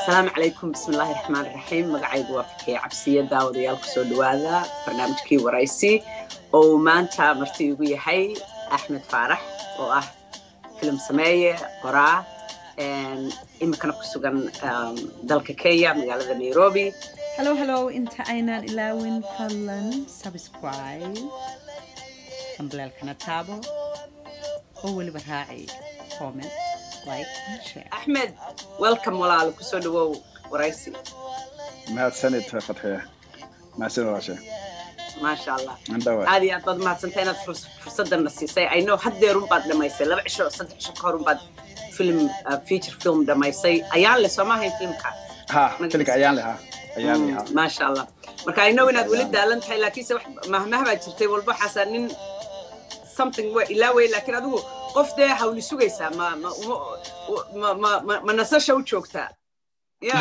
asalaamu calaykum bismillaahi raxmaan raxiim magacaygu waa fikeye cabsiya daawadayaal kusoo dhawaada barnaamijkii waraysi oo uu maanta marti igu yahay axmed faarax oo ah filim sameeye qoraa iminkana ku sugan dalka kenya magaalada nairobi hello hello inta aynaan ilaawin fadlan subscribe kambalaalkana taabo oo weliba raaci comment like and share axmed welcome walaalo kusoo dhawow waraysi mahadsanid fatxiya mahadsanid walaashe maasha allah andhawa aad iyo aad baad mahadsantay inaad furs- fursaddanna siisay i know haddeerun baad dhamaysay laba cisho saddex cisho ka horun baad film uh, feature film dhamaysay ayaan le soo maahayn filmkaas ha filinka ayaan lehaa ayaan Mm, lehaa maasha allah marka i know inaad weli daalan tahay laakiinse wax mahmah baa jirtay walba waxaasaa nin something wa ilaa wey laakiin adigu qof dee hawli sugaysaa ma ma uma- ma ma ma ma nasasha u joogtaa ya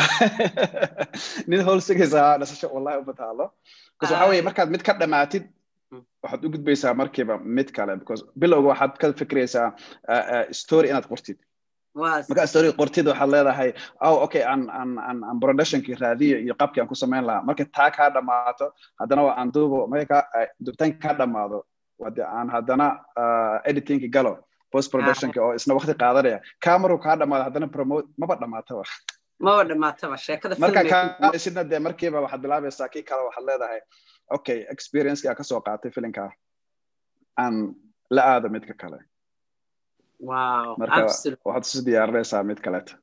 nin howl sigaysaa nasasho wallahi uma taalo bcause waxa weye markaad mid ka dhamaatid Mm. waxaad u gudbaysaa markiiba mid kale because bilowga waxaad ka fikraysaa uh, uh, story inaad qortid waa markaa story qortid waxaad leedahay oh okay aan aan aan aan productionkii raadiyo iyo qabkii aan ku samayn lahaa marka taa kaa dhamaato haddana waa aan duubo marka ka duubitaanka kaa dhamaado wade aan haddana uh, editingki galo post productionki oo isna waqti qaadanaya kaa maruu kaa dhamaado haddana promote maba dhamaataba maba dhamaataba sheekada marka filmmaking- kaa isidna dee markiiba waxaad bilaabaysaa kii kale waxaad leedahay okay experienceki aan kasoo qaatay filinkaa aan la aado midka kale wow marka absolutely waxaad isu diyaarinaysaa mid kaleeta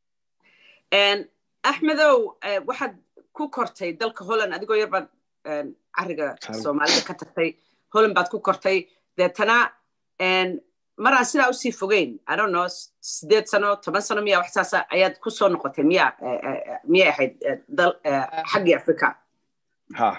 En, axmedow eh, waxaad ku kortay dalka holland adigoo yar baad en, cariga Sorry. soomaalida ka tagtay holland baad ku kortay deetana en, maraan sidaa usii fogeyn i don't know s- sideed sano toban sano miya wax saasa ayaad ku soo noqotay miya eh, eh, miyay ahayd eh, dal eh, xaggii africa ha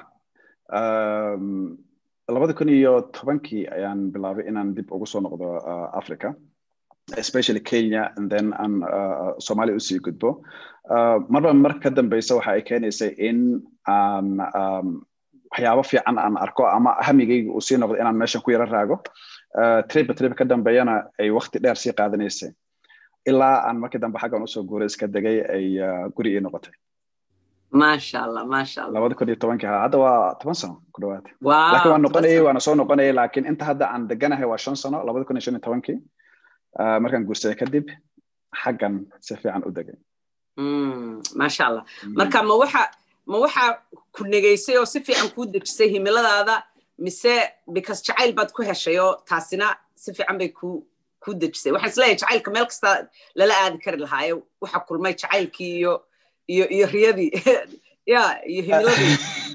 um, labada kun iyo tobankii ayaan bilaabay inaan dib ugu soo noqdo uh, africa especially kenya and then aan uh, somalia usii gudbo uh, marba mar ka dambeysa waxa ay keenaysay in aan um, waxyaabo fiican aan arko ama hamigayga uu sii noqdo inaan meeshan ku yaro raago uh, triba triba ka dambeeyana ay waqti dheer sii qaadanaysay ilaa aan markii dambe xaggan usoo guuray iska degay ay uh, guri ii noqotay maasha allah maasha allah labada kun iyo tobankii ha hadda waa toban sano ku dhawaad wow laakiin waan noqonayay waana soo noqonayay laakiin inta hadda aan deganahay waa shan sano labada kun iyo shan iyo tobankii Ah, markaan guursaday kadib xaggan si fiican u degay Mm, maasha allah marka ma waxa ma waxa ku negeysay oo si fiican kuu dejisay himiladaada mise because jacayl baad ku heshay oo taasina si fiican bay ku ku dejisay waxaan isleeyahay jacaylka meel kasta lala aadi kari lahaayo waxa kulmay jacaylkii iyo iyo iyo riyadii ya iyo himiladii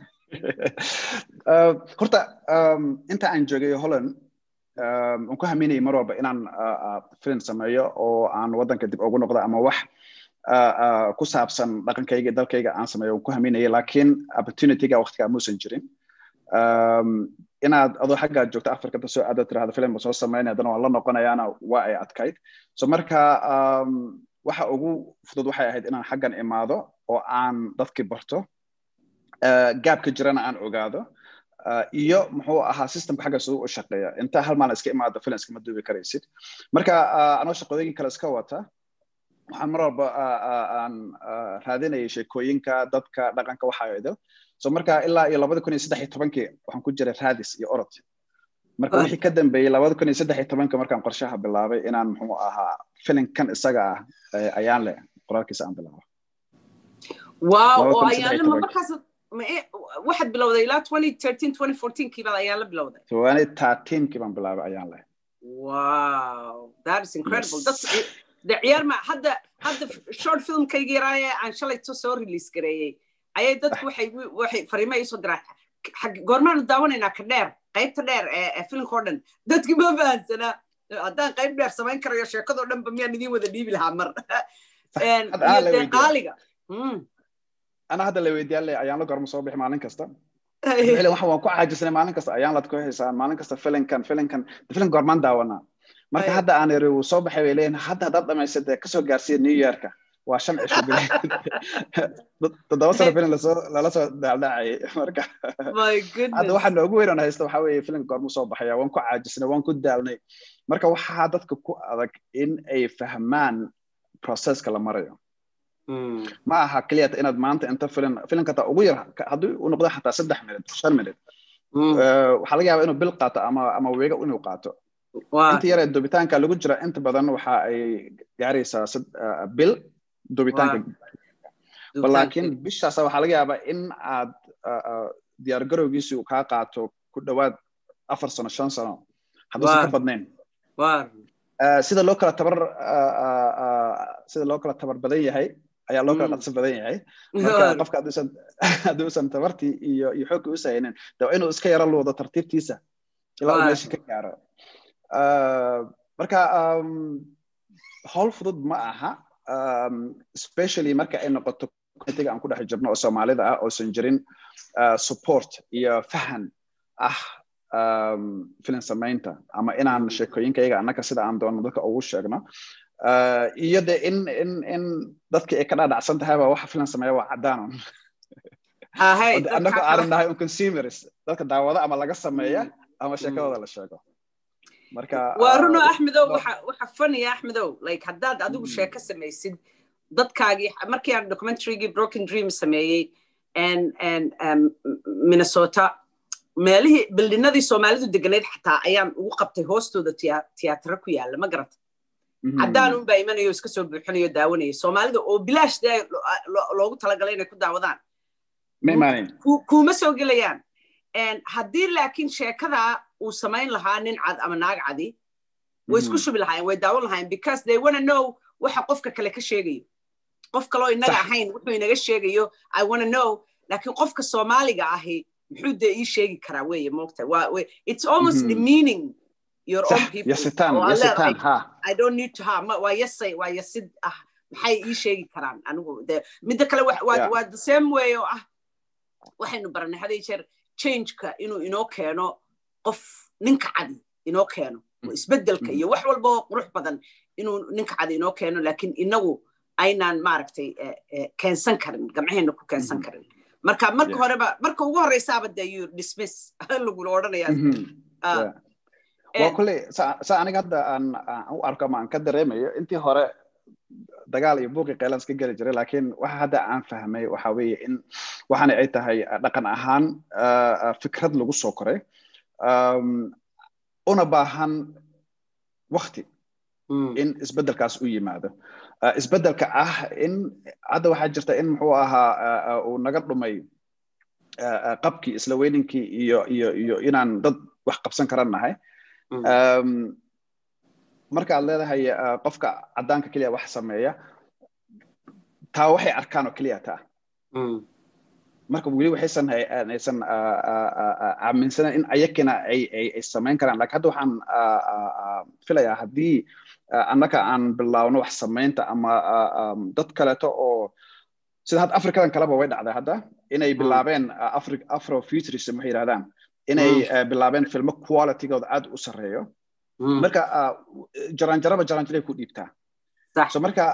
Ah, horta um, inta aan joogay holland um, waan ku haminayay mar walba inaan ah, ah, film sameeyo oo aan waddanka dib ugu noqdo ama wax ah, ah, ku saabsan dhaqankayga iyo dalkayga aan sameeyo waan ku haminayay laakiin opportunityga waqtigaa muusan jirin um, inaad adoo xaggaa joogto afrikada soo aado tirahdo film soo sameynaya haddana waan la noqonayaana waa ay adkayd so marka um, waxa ugu fudud waxay ahayd inaan xaggan imaado oo aan dadkii barto uh, gaabka jirana aan ogaado uh, iyo muxuu ahaa systemka xagga siduu u shaqeeya inta hal maalin iska imaado film iskama duubi karaysid marka uh, anoo shaqooyinkii kale iska wata waxaan mar walba uh, uh, aan uh, raadinayay sheekooyinka dadka dhaqanka waxa idil so marka ilaa iyo labada kun iyo saddex iyo tobankii waxaan ku jiray raadis iyo orod marka wixii ka dambeeyey labada kun iyo saddex iyo tobanka markaan qorshaha bilaabay inaan muxuu ahaa filimkan isaga ah eh, ayaan leh qoraalkiisa aan bilaabo wow Laba oo kun saddex iyo ayaana ma tobanka. markaas ma e- waxaad bilowday ilaa 2013 2014 kii baad ayaan la bilowday twenty thirteenkii baan bilaabay ayaan leh wow that is incredible Yes. dadku de ciyaar ma hadda hadda short filmkayga yaraaye aan shalayto soo release gareeyey ayay dadku waxay waxay fariimo ii soo diraan xag goormaanu daawanaynaa ka dheer qaybta dheer ee ee filmka oo dhan dadki ma fahansanaa haddaan qayb dheer samayn karayo sheekadoo dhan ba miyaan idiin wada dhiibi lahaa mar En, Hadda aan iyo la dee weydiiyaa. qaaliga Mm. ana hadda la weydiiyaan le ayaan la gorma soo bixi maalin kasta Ficlan waxa waan ku caajisnay maalin kasta ayaan lad ku haysaan maalin kasta filinkan filinkan filim goormaan daawanaa marka Ay. hadda aan iri wuu soo baxay bay leeyihin hadda haddaad dhamaysad dee kasoo gaarsiiya new yorka waa shan cisho bil toddoba sano filim lasoo lala soo daaldhacayay marka my hadda goodness waxa noogu weyn oon haysta waxaa weeye filim goormu soo baxaya waan ku caajisnay waan ku daalnay marka waxaa dadka ku adag in ay fahmaan processka la marayo ma aha keliyata inaad maanta inta filin filinka taa ugu yar haddii uu noqdo xataa saddex minut shan minut waxaa laga yaabaa inuu bil qaato ama ama weega inuu qaato inta yaree dubitaanka lagu jira inta badan waxa ay gaaraysaa bil dubitaanka laakiin bishaas waxaa laga yaabaa in aad diyaar garowgiisi uu kaa qaato ku dhowaad afar sano shan sano hadduusan ka badnayn sida loo kala tabar sida loo kala tabar badan yahay ayaa loo kala dhaqso badan yahay marka qofka hadduusan hadduusan tabartii iyo iyo xoogga u saynin de inuu iska yaro luudo tartiibtiisa ilaa uu meesha ka gaaro marka howl fudud ma aha especially marka ay noqoto communitiga aan ku dhex jirno oo soomaalida ah oosan jirin support iyo fahan ah filin samaynta ama inaan sheekooyinkayaga annaka sida aan doono dadka ugu sheegno iyo de in in in dadka ay ka dhaadhacsan tahayba waxa filan sameeya waa cadaanon annaka aanan nahay un consumers dadka daawada ama laga sameeya ama sheekadooda la sheego marka waa runo axmedow waxa waxa funny axmedow like haddaad adigu sheeko samaysid dadkaagii markii aan documentarygii broken dream sameeyey and and um, minnesota meelihii bildinadii soomaalidu deganayd xataa ayaan ugu qabtay hoostooda tiyaataro ku yaalla ma garata caddaan unbaa imanayo iska soo buuxinayo daawanaya soomaalida oo bilaash dee loogu talagalay inay ku daawadaan kuma soo gelayaan haddii laakiin sheekadaa uu samayn lahaa nin cad ama naag cadi way isku shubi lahaayeen way daawan lahaayeen because they wanna know waxa qofka kale ka sheegayo qof kaloo inaga ahayn wuxuu inaga sheegayo i wanna know laakiin qofka soomaaliga ahi muxuu dee ii sheegi karaa weeye moogta waa it's almost demeaning your own people yasitaan yasitaan ha i don't need to ha waa yasay waa yasid ah maxay ii sheegi karaan anigu de midda kale waa the same way oo ah waxaynu baranay haday jeer changeka inuu inoo keeno qof ninka cadi inoo keeno isbeddelka iyo wax walba oo qurux badan inuu ninka cadi inoo keeno laakiin inagu aynaan maaragtay keensan karin gamcaheena ku keensan karin marka marka horeba marka ugu horeysaaba dee you dismiss lagula odhanayaa waa kulley sa aniga hadda aan u arko ama aan ka dareemayo intii hore dagaal iyo buuqi qeylan iska geli jiray laakiin waxa hadda aan fahmay waxa weeye in waxaana ay tahay dhaqan ahaan fikrad lagu soo koray una baahan wakti in isbeddelkaas u yimaado isbeddelka ah in hadda waxaa jirta in muxuu ahaa uu naga dhumay qabkii isla weyninkii iyo iyo iyo inaan dad wax qabsan karan nahay marka aad leedahay qofka caddaanka keliya wax sameeya taa waxay arkaan oo keliya taa marka weli waxaysan aysan aaminsanayn in ayakina ay ay ay samayn karaan lakin hadda waxaan filayaa haddii annaka aan bilaawno wax samaynta ama dad kaleeto oo sida hadda africadan kaleba way dhacday hadda inay bilaabeen afro futurism waxay yidhahdaan inay bilaabeen filmo qualitygooda aad u sarreeyo marka jaranjaraba jaranjaray ku dhiibtaa so marka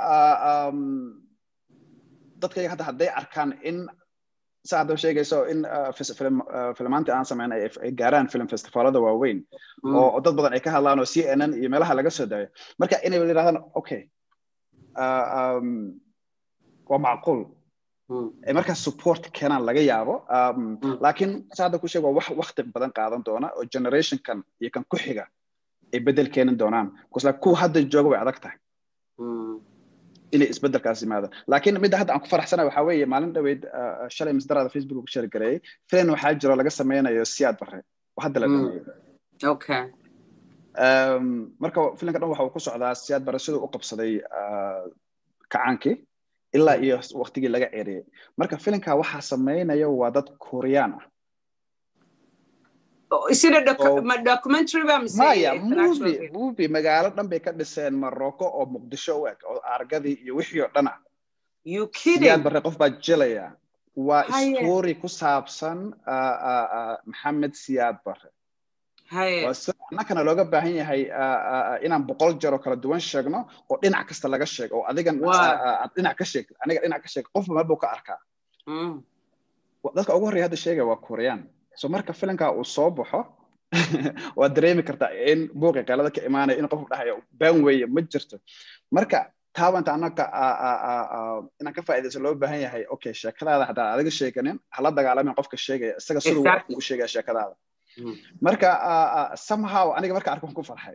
dadkayga hadda hadday arkaan in sa hadda sheegayso in filmaantii aan samayn ay gaaraan film festivaalada waaweyn oo dad badan ay ka hadlaan oo c n n iyo meelaha laga soo daayo marka inay yidhahdaan okay waa macquul ay markaas support keenaan laga yaabo laakiin sa hadda ku sheeg waa wax wakti badan qaadan doona oo generationkan iyo kan ku xiga ay bedel keenin doonaan bcause kuwa hadda jooga way adag tahay inay isbedelkaas yimaado laakiin midda hadda aan ku faraxsana waxaa weeye maalin dhaweyd shalay masdarada facebook ku shargareeyey filan waxaa jiro laga sameynayo siyaad bare oo hadda la dhameeyo marka filanka dhan waxa uu ku socdaa siyaad bare siduu u qabsaday kacaankii ilaa iyo waktigii laga ceeriyey marka filanka waxaa sameynaya waa dad koreaan ah maya movie movie magaalo dhan bay ka dhiseen marocco oo muqdisho u eg oo argadii iyo wixii oo dhan ah siyaad bare qof baa jilaya waa story ku saabsan maxamed siyaad bare annakana looga baahan yahay inaan boqol jeer oo kala duwan sheegno oo dhinac kasta laga sheego oo adigan aad dhinac ka sheeg aniga dhinac ka sheeg qofba meel buu ka arkaa dadka ugu horreya hadda sheegaya waa koreaan so marka filanka uu soo baxo waad dareemi kartaa in buuqi qeelada ka imaanaya in qofku dhahayo baan weeye ma jirto marka taabanta annaga inaan ka faa'iidayso loo baahan yahay okay sheekadaada haddaa adiga sheeganin hala dagaalamin qofka sheegaya isaga siduu ugu sheegaya sheekadaada marka somehow aniga marka arkan ku farxay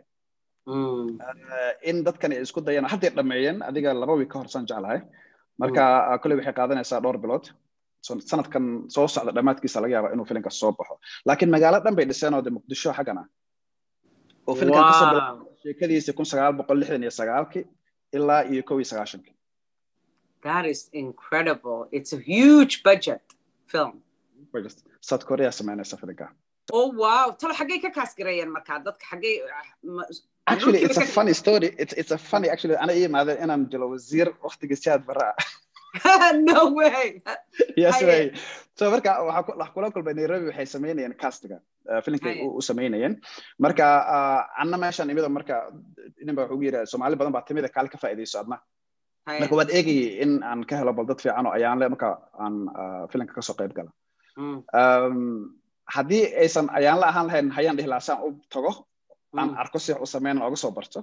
in dadkan ay isku dayaan hadday dhameeyeen adiga laba wiig ka horsan jeclahay marka kolley waxay qaadanaysaa dhowr bilood sanadkan soo socda dhammaadkiisa laga yaaba inuu filinka soo baxo laakiin magaalo dhan bay dhiseen oo de muqdisho xaggan ah oo filinkan kasoo bilaabay sheekadiisa kun sagaal boqol lixdan iyo sagaalkii ilaa iyo kow iyo sagaashankii That is incredible. It's a huge budget film. South Korea sameynaysa filinka. Oh wow. Talo xaggay ka kaasgareeyeen markaa dadka xaggay Actually, it's a funny story. It's, it's a funny, actually, ana ii imaadeen inaan jilo wasiir waqtigii siyaad barra no way. yes way. So marka waxaa kula kulmay Nairobi waxay sameynayeen castiga filimkay u sameynayeen. Marka anna meeshaan imida marka nin baa wuxuu yidhi Soomaali badan baa timida kaal ka faa'iidayso adna. marka waad eegayay in aan ka helo bal dad fiican oo ayaan le marka aan filimka kasoo qayb gala haddii aysan ayaan la ahaan lahayn hayaan dhihi lahaa saan u tago aan arko si u sameyn oga soo barto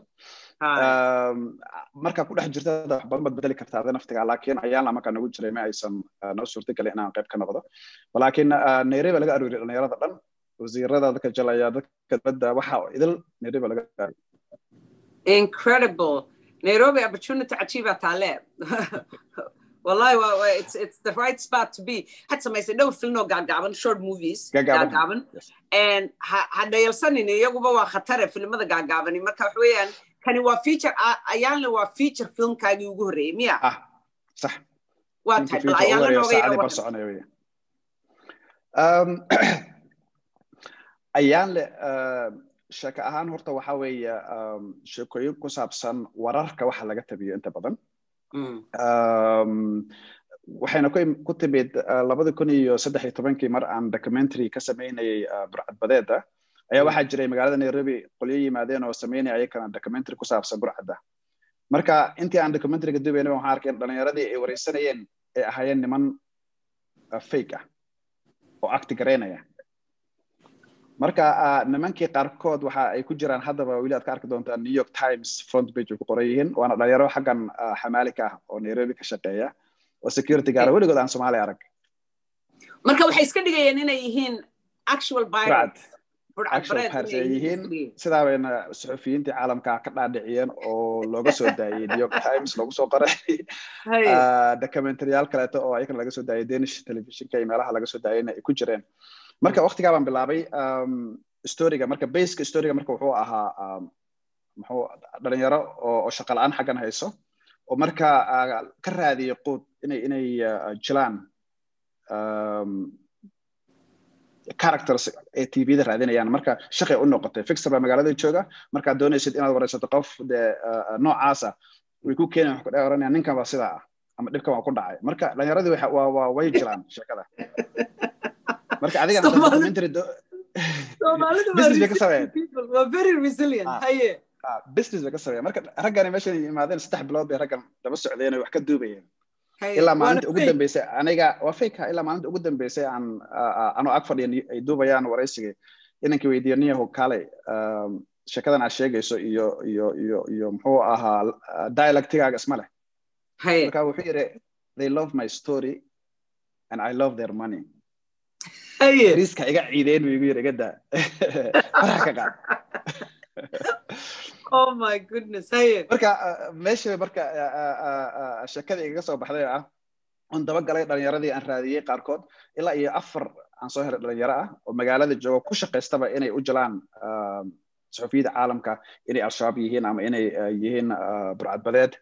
markaa ku dhex jirta wax badan baad bedeli kartaa ada naftiga laakiin ayaan la markaa nagu jiray ma aysan noo suurtagelin inaan qayb ka noqdo laakiin nairobi laga arooriy dhalinyarada dhan wasiirada dadka jalaya dadka dibadda waxa idil nairobi laga arooriy incredible Nairobi opportunity achieve tale. Wallahi, well, well, it's it's the right spot to be. Had some I said no film no gagaban short movies gagaban and hadda yalsanin iyaguba waa khatare filmada gagaban marka wax weeyaan kani waa feature ayaanle waa feature filmkaagii ugu horreeyay miya ah sax waa tahay bal ayaanle nooga ayaanle sheeko ahaan horta waxa weeye sheekooyin ku saabsan wararka waxa laga tabiyo inta badan waxayna ku timid labada kun iyo saddex iyo tobankii mar aan documentary ka sameynayay burcadbadeeda ayaa waxaa jiray magaalada nairobi qolyo yimaadeen oo sameynaya ayakana documentary ku saabsan burcadda marka intii aan documentaryga dubayna waxaan arkay dhalinyaradii ay wareysanayeen ay ahaayeen niman fake ah oo acti garaynaya marka nimankii qaarkood waxa ay ku jiraan haddaba weli aad ka arki doontaa new york times front page ay ku qoran yihiin waana dhalinyaro xaggan xamaalika ah oo nairobi ka shaqeeya oo security gaara weligood aan soomaali arag marka waxay iska dhigayeen inay yihiin actual yihiin sidaa bayna suxufiyiintii caalamka ka dhaadhiciyeen oo looga soo daayey new york times loogu soo qoray documentaryyaal kaleeto oo ayakana laga soo daayay danish televisionka iyo meelaha laga soo daayayna ay ku jireen marka waktigaa baan bilaabay storyga marka baseka storyga marka wuxuu ahaa muxuu dhalinyaro oo shaqa la-aan xaggan hayso oo marka ka raadiya quud inay inay jilaan characters ee tvda raadinayaan marka shaqay u noqotay fixer baa magaalada jooga markaad doonaysid inaad wareysato qof dee noocaasa way ku keenayan wax ku dhex oranayaan ninkan baa sidaa ah ama dhibkan waa ku dhacay marka dhalinyaradii waa waa way jilaan sheekada marka adigana documentary business bay ka sameeyeen business bay ka sameeyeen marka raggani meeshan yimaadeen saddex bilood bay raggan daba socdeen wax ka duubayeen ilaa maalinta ugu dambeysay aniga waa fake ilaa maalinta ugu dambeysay aan anoo ag fadhiya ay duubayaan waraysigii inankii weydiiyo niyahu kaalay sheekadan aad sheegayso iyo iyo iyo iyo muxuu ahaa dialectigaaga isma leh marka wuxuu yidhi they love my story and i love their money riiska iga ciideen buu igu yidhi iga daa faraha ka qaad oh my goodness haye marka meesha marka sheekada igaga soo baxday ah on dabagalay dhalinyaradii aan raadiyey qaarkood ilaa iyo afar aan soo helay dhalinyaro ah oo magaalada jooga ku shaqaystaba inay u jalaan suxufiyada caalamka inay al-shabaab yihiin ama inay yihiin burcadbadeed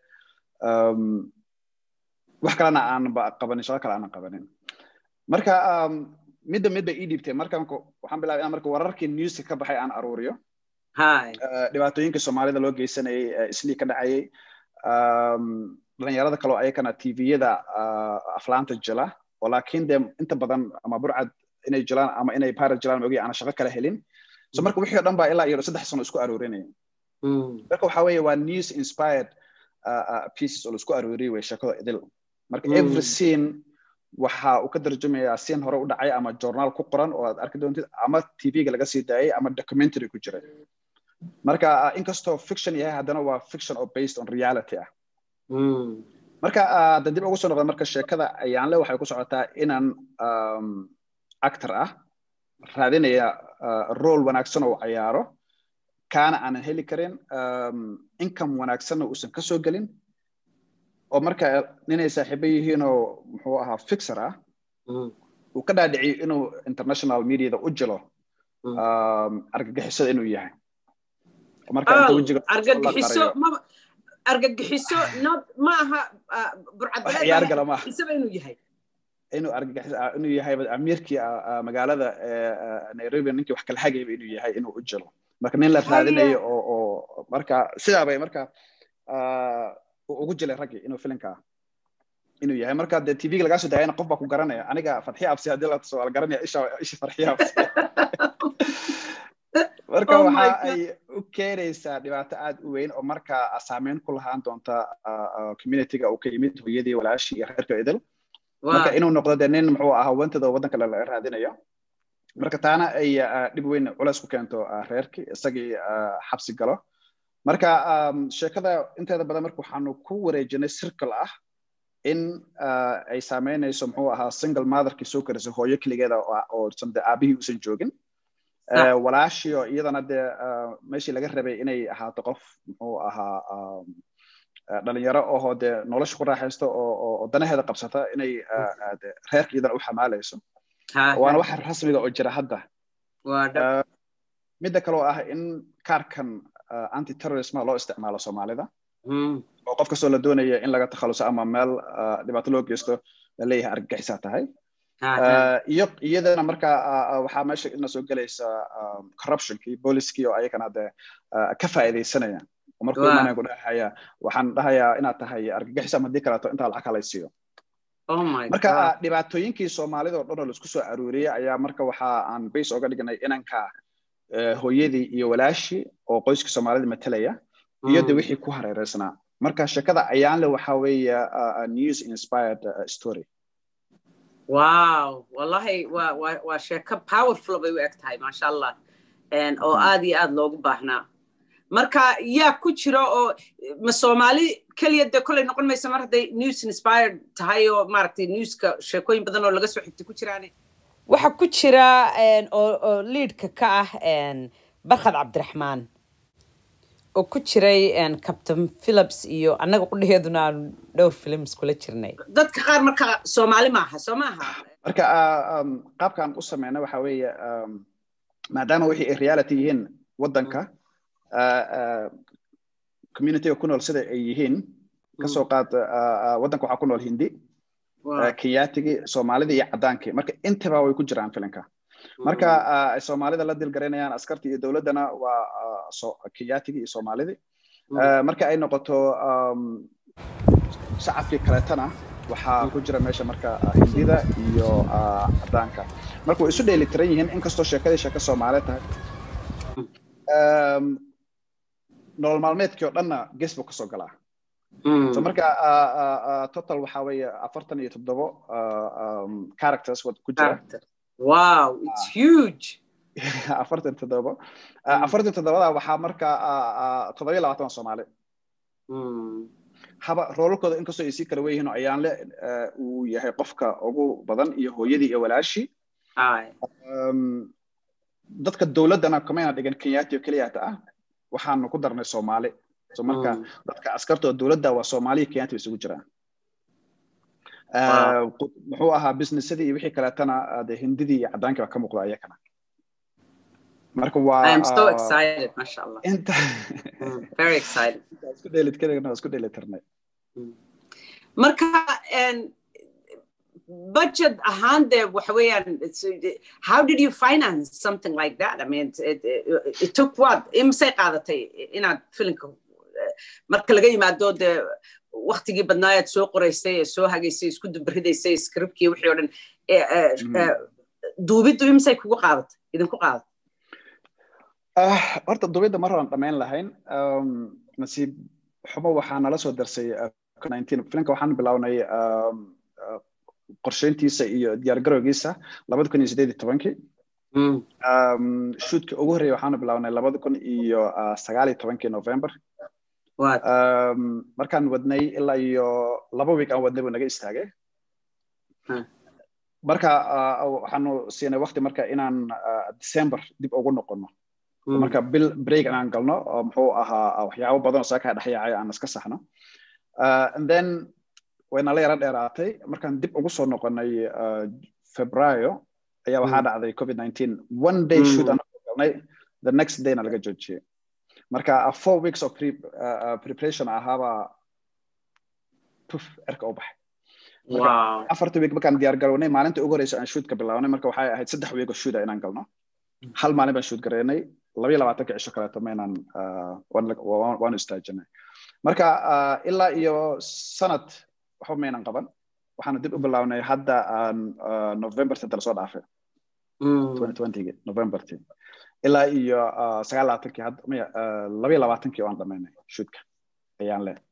wax kalena aan qabanin shaqo kale aanan qabanin marka midda mid bay ii dhiibtay markan waxaan bilaabay inaan marka wararkii newska ka baxay aan aruuriyo dhibaatooyinka soomaalida loo geysanayay islii ka dhacayay dhalinyarada kaleo ayakana tviyada aflaanta jila oo laakiin dee inta badan ama burcad inay jilaan ama inay pirate jilaan mogi aan shaqo kala helin so marka wixii o dhan baa ilaa iyo saddex sano isku aroorinaya marka waxa weeye waa news inspired pieces oo laisku arooriyay way sheekada idil marka every scene waxa uu ka tarjumayaa scene hore u dhacay ama journaal ku qoran oo aad arki doontid ama tvga laga sii daayay ama documentary ku jiray marka inkastoo fiction yahay haddana waa fiction oo based on reality ah marka hadda dib ugu soo noqda marka sheekada ayaanle waxay ku socotaa inaan actor ah raadinaya role wanaagsan oo cayaaro kaana aanan heli karin income wanaagsanna uusan ka soo gelin oo marka ninay saaxiibo yihiinoo muxuu ahaa fixer ah uu ka dhaadhiciyo inuu international mediada u jilo argagixisada inuu yahay argagixiso argagixiso ma aha ciyaar gala maaha burcadisaba inuu yahay inuu argagixis inuu yahay amiirkii magaalada nairobi ninkii wax kala hagayba inuu yahay inuu u jilo marka nin la raadinayo oo oo marka sidaa bay marka ugu jilay raggii inuu filinka inuu yahay marka dee tv-ga lagaa soo daayana qof baa ku garanaya aniga fatxiya absi haddii la tuso waa la garanaya isha isha farxiya absi marka waxa ay u keenaysaa dhibaato aad u weyn oo marka saameyn ku lahaan doonta communityga uu ka yimid hooyadii walaashii iyo reerka idil marka inuu noqdo dee nin muxuu ahaa wantada waddanka la raadinayo marka taana ay dhib weyn culays ku keento reerkii isagii xabsi galo marka sheekada inteeda badan marka waxaanu ku wareejinay circle ah in ay saameynayso muxuu ahaa single motherkii soo karisa hooyo keligeeda oo de aabihii uusan joogin walaashio iyadana dee meeshii laga rabay inay ahaato qof muxuu ahaa dhalinyaro ohoo dee nolosha ku raaxaysto oo danaheeda qabsata inay reerka iyadana u xamaalayso waana waxa rasmiga oo jira hadda midda kaloo ah in kaarkan anti terrorisma loo isticmaalo soomaalida oo qof kastoo la doonaya in laga takhaluso ama meel dhibaato loo geysto laleeyahay argagixisaa tahay iyo iyadana marka waxaa meesha ina soo gelaysa corruptionkii booliskii oo ayagana de ka faa'iidaysanaya markuu imaanaya ku dhahaya waxaan dhahayaa inaad tahay argagixis ama haddii kaleeto intaa lacag halaysiiyo marka dhibaatooyinkii soomaalida oo dhan oo laisku soo aruuriyey ayaa marka waxa aan base oga dhignay inanka hooyadii iyo walaashii oo qoyskii soomaalida matelaya iyo de wixii ku hareereysnaa marka sheekada ayaanle waxa weeye news inspired story wow wallahi waa waa waa sheeko powerful bay u eg tahay maasha allah oo aad iyo aad loogu baahnaa marka yaa ku jira oo ma soomaali keliya dee kolley noqon maysa mar hadday news inspired tahay oo maaragtay newska sheekooyin badan oo laga soo xigtay ku jiraane waxaa ku jira oo oo liidka ka ah barkhad cabdiraxmaan oo ku jiray captain philips iyo annaga qudhaheeduna aanu dhowr films kula jirnay dadka qaar marka soomaali maaha soo maaha marka qaabkaan u sameyna waxa weeye maadaama wixii ay reality yihiin waddanka communityga ku nool sida ay yihiin kasoo qaad waddanka waxaa ku nool hindi kenyatigii soomaalidii iyo caddaankii marka intaba way ku jiraan filinka marka ay soomaalida la dilgaraynayaan askartii iyo dowladdana waa kenyatigii iyo soomaalidii marka ay noqoto shacabkii kaleetana waxaa ku jira meesha marka hindida iyo caddaanka marka way isu dheeli tiran yihiin inkastoo sheekadii sheeko soomaaliyeed tahay nolol maalmeedkii oo dhanna ges buu kasoo galaa so marka total waxaa weeye afartan iyo toddobo characters ku jira wow it's huge afartan toddobo afartan toddobada waxaa marka toddoba iyo labaatan soomaali haba roolalkooda inkastoo ay sii kala weyihiin oo ayaanle uu yahay qofka ugu badan iyo hooyadii iyo walaashii dadka dowladdana kamayna dhigan kenyaati oo keliyata ah waxaanu ku darnay soomaali so marka dadka askartoo dowladda waa soomaaliya kenyaati bay isugu jiraan muxuu ahaa businessadii iyo wixii kaleetana de hindidii iyo caddaankii baa ka muuqda ayakana marka waa I am so excited, mashallah. inta Mm, very excited. isku dheelitirnay isku dheelitirnay marka en, budget ahaan dee waxa weeyaan it's- how did you finance something like that i mean it, it, it took what imisay qaadatay inaad filimka eh, marka laga yimaado dee waktigii badnaa aad soo qoraysay ee soo hagaysay isku dubaridaysay scriptkii wixii oo dhan eh, eh, Mhm. eh, duubiddu imisay kugu qaadatay idinku qaadatay Ah, horta dubidda mar horan dhammayn lahayn Um, nasiib xumo waxaa nala soo darsay uh, 19 filimka waxaan bilownay um, uh, qorsheyntiisa iyo diyaargarowgiisa labada kun iyo sideed iyo tobankii Mm, um, shootka ugu horreeya waxaanu bilownay labada kun iyo uh, sagaal iyo tobankii november markaan wadnay ilaa iyo laba week aan wadnay buu naga istaagay marka waxaanu siinay wakti marka inaan december dib ugu noqono marka bil break inaan galno oo muxuu ahaa waxyaabo badan oo saakaa dhexyaacay aan iska saxno and then waynala yara dheeraatay markaan dib ugu soo noqonay februario ayaa waxaa dhacday covid nineteen one day shoot aan galnay the next dayna laga joojiyey marka four weeks of pre, uh, preparation ahaaba puf erka u baxay afarta week markaan diyaar garownay maalinta ugu horeysa aan shootka bilaabnay marka waxay ahayd saddex week oo shoota inaan galno hal maalin baan shoot gareynay labayo labaatanka cisho kaleeto maynaan waanu istaajinay marka ilaa iyo sanad waxba maynan qaban waxaanu dib u bilaabnay hadda november senta lasoo dhaafay novemberti ilaa iyo sagaal labaatankii hadda maya labayo labaatankii waan dhamaynay shootka ayaan le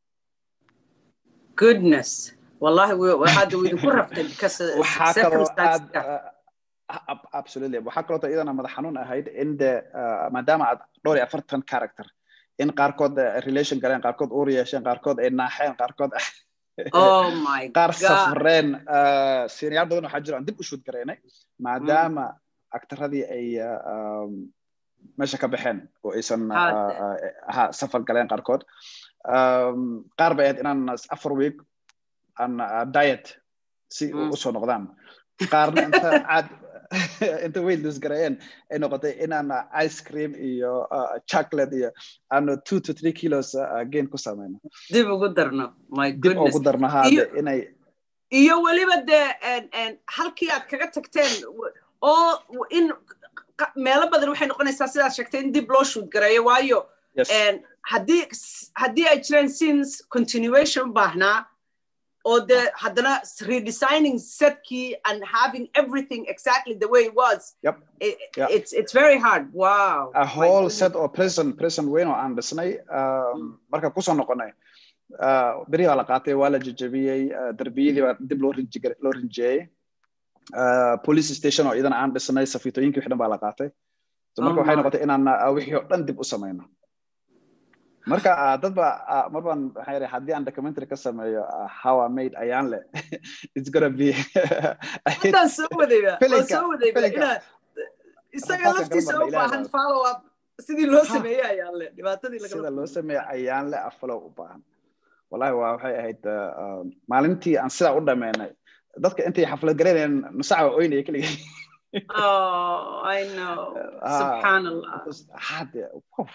goodness wallahi hadda wuu idinku raftay because waxaa kaloo aad absolutely waxaa kaloo iyadana madax xanuun ahayd in de maadaama aad dhowr iyo afartan character in qaarkood relation galeen qaarkood uur yeesheen qaarkood ay naaxeen qaarkood qaar safreen siniyaal badan waxaa jiro aan dib u shoot garaynay maadaama aktaradii ay meesha ka baxeen oo aysan ha safar galeen qaarkood qaar bay ahayd inaan afar week aan diet si usoo noqdaan qaarna inta aad inta weight lose gareeyeen ay noqotay inaan ice cream iyo chocolate iyo aanu two to three kilos gain ku samayno dib ugu darno my dib ugu darno haade inay iyo weliba dee halkii aad kaga tagteen oo in meelo badan waxay noqonaysaa sidaad sheegtay in dib loo shoot gareeyo waayo haddii haddii ay jireen scenes continuation u baahnaa or the haddana redesigning setkey and having everything exactly the way it was. Yep. It, yep. It's it's very hard. Wow. A whole set of prison prison weyn oo aan dhisnay marka kusoo noqonay beri waa la qaatay waa la jejebiyey darbiyadii baa dib loo rinji loo rinjeeyey police station oo iyadana aan dhisnay safiitooyinkii wixii dhan baa la qaatay marka waxay noqotay inaan wixii oo dhan dib u samayno marka dad ba mar baan waxaan yidhi haddii aan documentary ka sameeyo how I made ayaan le it's gonna be haddaan soo wadayba waan soo wadayba inaad isaga laftiisa u baahan follow up sidii loo sameeyey ayaan le dhibaatadii sida loo sameeyo ayaan le afalow u baahan wallahi waa waxay ahayd maalintii aan sidaa u dhameynay dadka intay xaflad garaynayeen nusaca waa oynaya keligay Oh, I know. Subhanallah. Hade,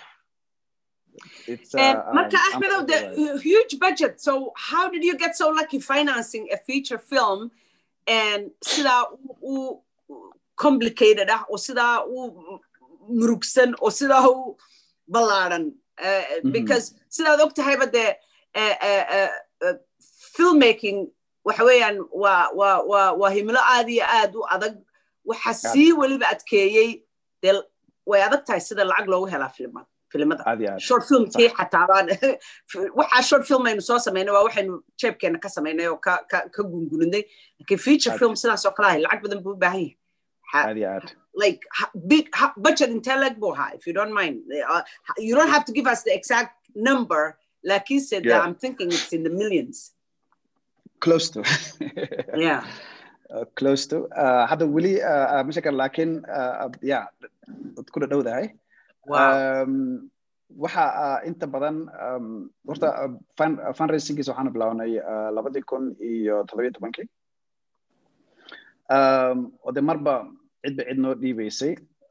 It's, uh, and Marka um, Ahmed, the huge budget. So how did you get so lucky financing a feature film and sida u complicated ah oo sida u murugsan oo sida u ballaaran because sidaad og tahayba dee filmmaking waxa weeyaan waa waa waa waa himilo aad iyo aad u adag waxa sii weliba adkeeyey dee way adag tahay sida lacag loogu helaa filmada filimada short filmkii xataabaan waxaa short film aynu soo samaynay waa waxaynu jeebkeena ka samaynay oo ka ka ka gunguninay laakiin feature film sidaas oo kale ahay lacag badan buu u baahan yahay like big budget intee leg buu ahaa if you don't mind uh, you don't have to give us the exact number laakiin said yeah. I'm thinking it's in the millions close to yeah uh, close to uh, hadda weli uh, ma sheekan laakiin uh, yeah dad ku dhadhowdahay waxa inta badan horta fundraisingkiisa waxaanu bilaabnay labadii kun iyo toddobiyo tobankii oo de marba cidba cid noo dhiibaysay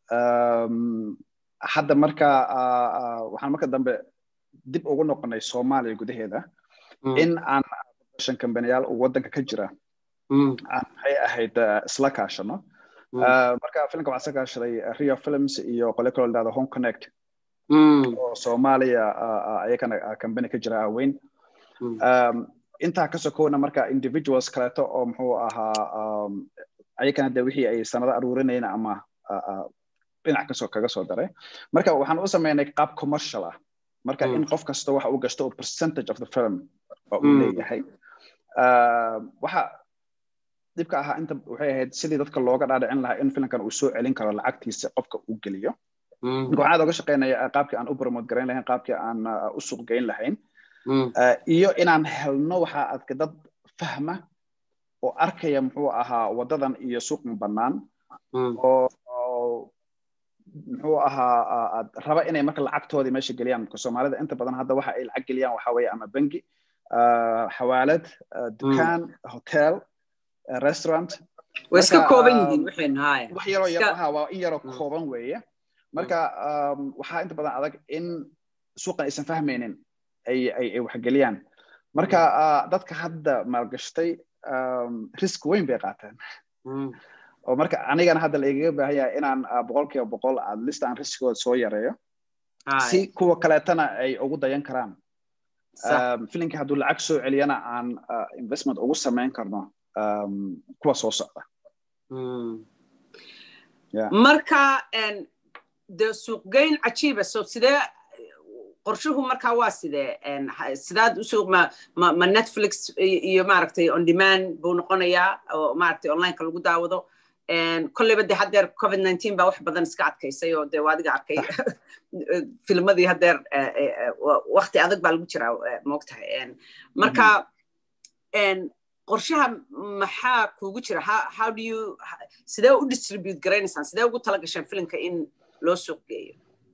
hadda marka waxaan marka dambe dib ugu noqonay soomaaliya gudaheeda in aan production companyyaal oo waddanka ka jira aan maxay ahayd isla kaashano marka filimka waxaa iska kaashaday rio films iyo qole kaloo ladhahdo home connect oo soomaaliya ayakana company ka jira weyn intaa ka sokowna marka individuals kaleeto oo muxuu ahaa ayakana de wixii ay sanado aruurinayna ama dhinac kasoo kaga soo daray marka waxaan u sameynay qaab commercial ah marka in qof kasta waxa uu gashto percentage of the film oo uu leeyahay waxa dhibka ahaa inta waxay ahayd sidii dadka looga dhaadhicin lahaa in filimkan uu soo celin karo lacagtiisa qofka uu geliyo marka waxaan aad oga shaqeynaya qaabkii aan u promote garayn lahayn qaabkii aan u suuq geyn lahayn iyo inaan helno waxaa adka dad fahma oo arkaya muxuu ahaa wadadan iyo suuqma bannaan oo muxuu ahaa raba inay marka lacagtoodii meesha geliyaan marka soomaalida inta badan hadda waxa ay lacag geliyaan waxaa weeye ama bangi xawaalad dukaan hotel restaurant way iska kooban yihiin waxaynu haaya wax yaroo yar aha waa in yaroo kooban weeye marka waxaa inta badan adag in suuqan aysan fahmaynin ay ay ay waxgeliyaan marka dadka hadda maalgashtay risk weyn bay qaateen oo marka anigana hadda la igaga baahan yahay inaan boqol kiiba boqol at least aan riskooda soo yareeyo si kuwa kaleetana ay ugu dayan karaan filinka hadduu lacag soo celiyana aan investment ugu samayn karno kuwa soo socda marka de suuqgeyn cajiiba so sidee qorshuhu markaa waa sidee sidaad usuuq ma ma ma netflix iyo maaragtay on demand buu noqonayaa oo maaragtay onlineka lagu daawado kolleyba de haddeer covid nineteen baa wax badan iska adkaysay oo de adiga arkay filmadii haddeer wakti adag baa lagu jiraa moogtahay marka qorshaha maxaa kuugu jira how do you sidee u distribute garaynaysaan sidee ugu tala gasheen filimka in loo suuq geeyo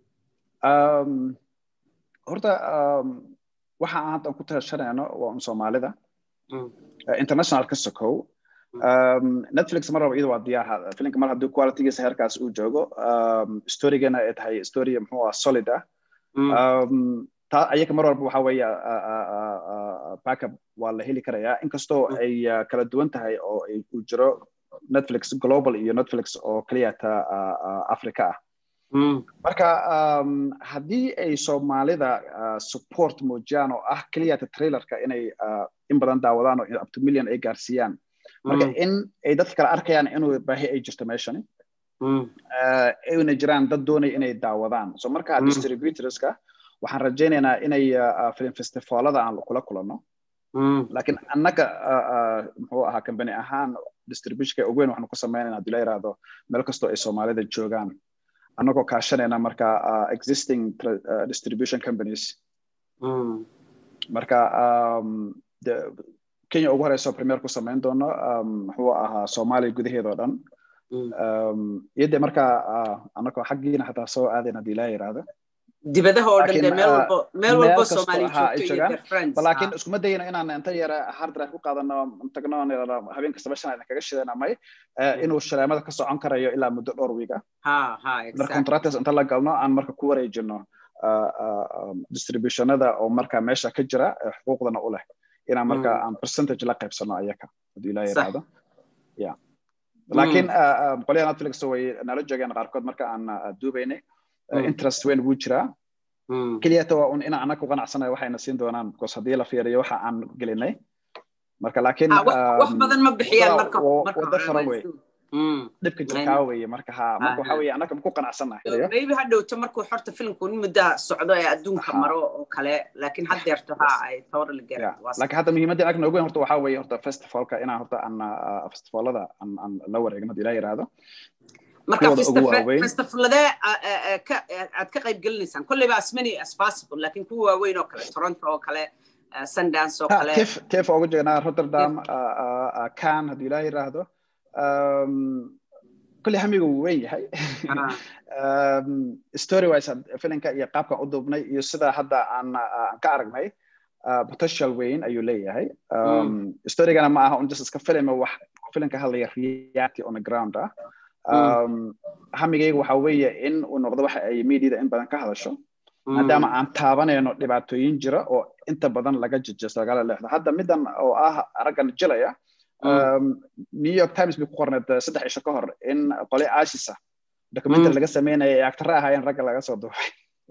horta waxa aan hadda ku tashanayno waa un soomaalida international ka sokow netflix mar raba iyada waa diyaar filimka mar haddii qualitygiisa heerkaas uu joogo storygana ay tahay story muxuu ah solid ah taa ayaga mar walba waxa weeye backup waa la heli karayaa inkastoo ay kala duwan tahay oo uu jiro netflix global iyo netflix oo keliyata africa ah marka haddii ay soomaalida support muujiyaan oo ah keliyata trailerka inay in badan daawadaan oo up to million ay gaarsiiyaan marka in ay dadka kale arkayaan inuu baahi ay jirto meeshani ayna jiraan dad doonaya inay daawadaan so marka distributorska waxaan rajaynaynaa inay film festivalada aan kula kulanno laakiin annaga muxuu ahaa company ahaan distributionka ugu weyn waxaanu ku samaynayna haddii la yiraahdo meel kastoo ay soomaalida joogaan annagoo kaashanayna marka existing distribution companies marka kenya ugu horeyso premier ku samayn doono muxuu ahaa soomaaliya gudaheeda oo dhan iyo de marka annagoo xaggiina xataa soo aadayna haddii la yiraahdo dibadaha oo dhan de meel walbo meel walbo soomaaliya joogto iyo their friends laakiin iskuma dayno inaan inta yara hard drive ku qaadano tagno habeen kastaba shan aydan kaga shidana may inuu shaleemada ka socon karayo ilaa muddo dhowr wiiga marka contractors inta la galno aan marka ku wareejino distributionada oo marka meesha ka jira xuquuqdana u leh inaan marka aan percentage la qaybsano ayaka haddii ilaa yiraahdo ya laakiin qolyaha netflix way nala joogeen qaarkood marka aan duubaynay interest weyn wuu jiraa keliyata waa un inaan annaga ku qanacsanayo waxayna siin doonaan because haddii la fiiriyo waxa aan gelinay marka laakiin wax badan ma bixiyaan marka wada fara wey dhibka jirkaa weye marka ha marka waxa weye annaga ku qanacsanahay maybe ha dhowto markuu xorta filimku in muddaa socdo ee adduunka maro oo kale laakiin haddeerto ha ay totally get laakiin hadda muhiimadda annaga noogu weyn horta waxaa weeye horta festivalka inaan horta aan festivalada aan aan la wareegno haddii ilaa yiraahdo marka festivaladee aad ka qayb gelinaysaan kolleyba as many as possible laakiin kuwa waaweyn oo kale toronto oo kale sundance oo kale tef ugu jegnaa rotterdam can haddii ilaa yiraahdo kolley hamiga wuu weyn yahay story wise filinka iyo qaabkan u duubnay iyo sida hadda aan aan ka aragnay potential weyn ayuu leeyahay storygana ma aha un just iska filima wax filinka hadlaya reality on the ground ah hamigayga waxa weeye in uu noqdo waxa ay mediada in badan ka hadasho maadaama aan taabanayno dhibaatooyin jira oo inta badan laga jejesto lagala leexdo hadda middan oo ah raggan jilaya new york times bay ku qorneed saddex isho ka hor in qole ashisa documentary laga sameynaya ee actare ahaayeen ragga laga soo duubay